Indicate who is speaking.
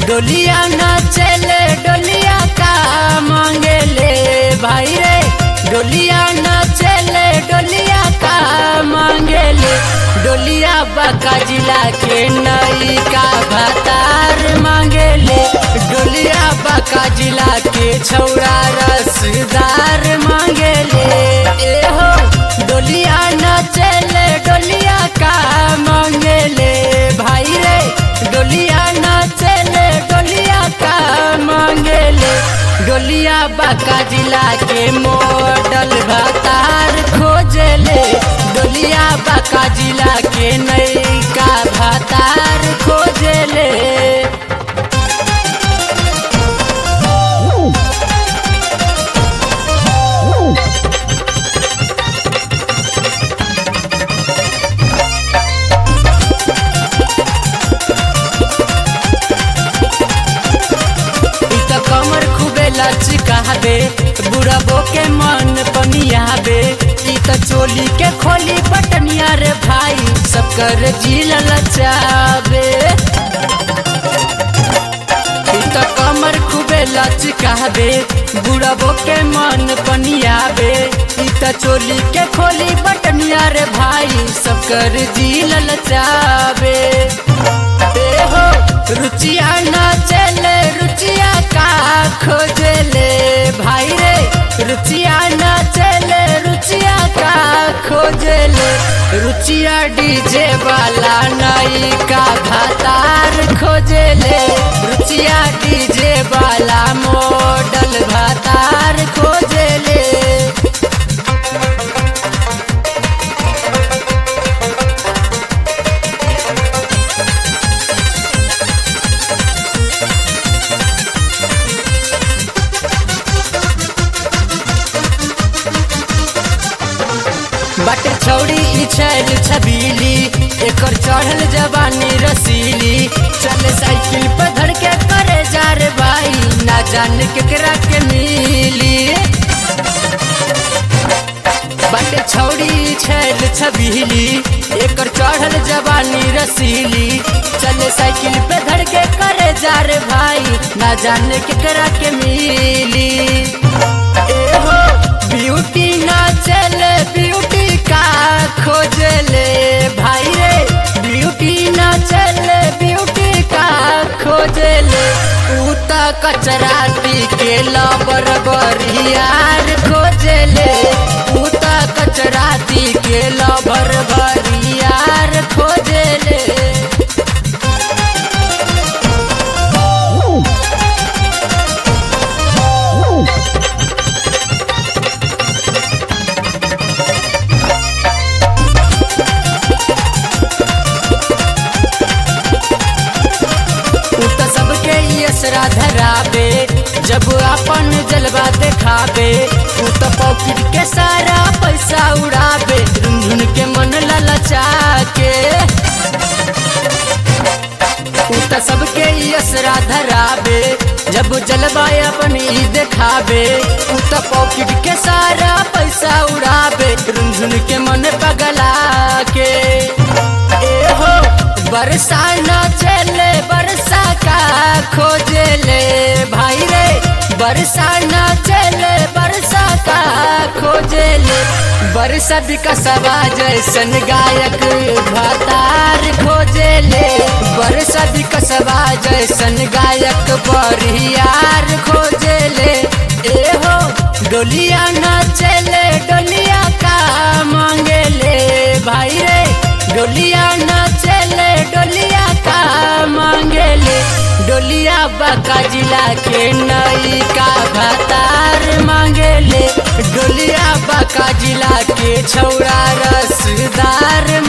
Speaker 1: डोलिया न चले डोलिया का मांगेले भाई रे डोलिया न चले डोलिया का मांगेले डोलिया बका जिला के नई का भातार मांगेले डोलिया बका जिला के छौरा रसदार मांगेले ए हो डोलिया न चले डोलिया का मांगेले भाई रे डोलिया न चले डोलिया का मांगेले डोलिया बाका जिला के मॉडल भातार खोजले डोलिया बाका जिला के नैका भातार खोजले इ त कमर खूबे लचकाबे बुढ़बो के मन पनियाबे इ त चोली के खोली बटनिया रे भाई सब कर जिल लचाबे इ त कमर खूबे लचकाबे बुढ़बो के मन पनियाबे इ त चोली के खोली बटनिया रे भाई सब कर जिल लचाबे ए हो रुचिया न चले रुचिया का खोजले भाई रे रुचिया न चले रुचिया का खोजले रुचिया डीजे वाला नई का भातार खोजले रुचिया डीजे वाला मॉडल भातार खोजले बट छौड़ी ई छैल छबीली एकर चढ़ल जवानी रसीली चले साइकिल पर धड़ के करे जा रे भाई ना जान केकरा के मिली बट छौड़ी ई छैल छबीली एकर चढ़ल जवानी रसीली चले साइकिल पे धड़ के करे जा रे भाई ना जान केकरा के मिली ए हो ब्यूटी ना चले ब्यूटी का खोजले भाई रे ब्यूटी ना चले ब्यूटी का खोजले ऊ त कचरा के लबर बरियार खोजले ऊ त कचरा के लबर बरियार खोजले उ त सबके यसरा धराबे जब अपन जलवा देखाबे उ त पॉकेट के सारा पैसा उड़ाबे झुनझुन के मन ललचा के उ त सबके यसरा धराबे जब जलवा अपन ई देखाबे उ त पॉकेट के सारा पैसा उड़ाबे झुनझुन के मन पगला के ए हो बरसा न चले बरसा का खोजले भाई रे बरसा न चले बरसा का खोजले बरसा बिकसवा जैसन गायक भातार खोजले बरसा बिकसवा जैसन गायक बरियार खोजले ए हो डोलिया न चले डोलिया का मांगेले भाई रे डोलिया न चले डोलिया का मांगेले डोलिया बाका जिला के नई का भातार मांगेले डोलिया बाका जिला के छौरा रसदार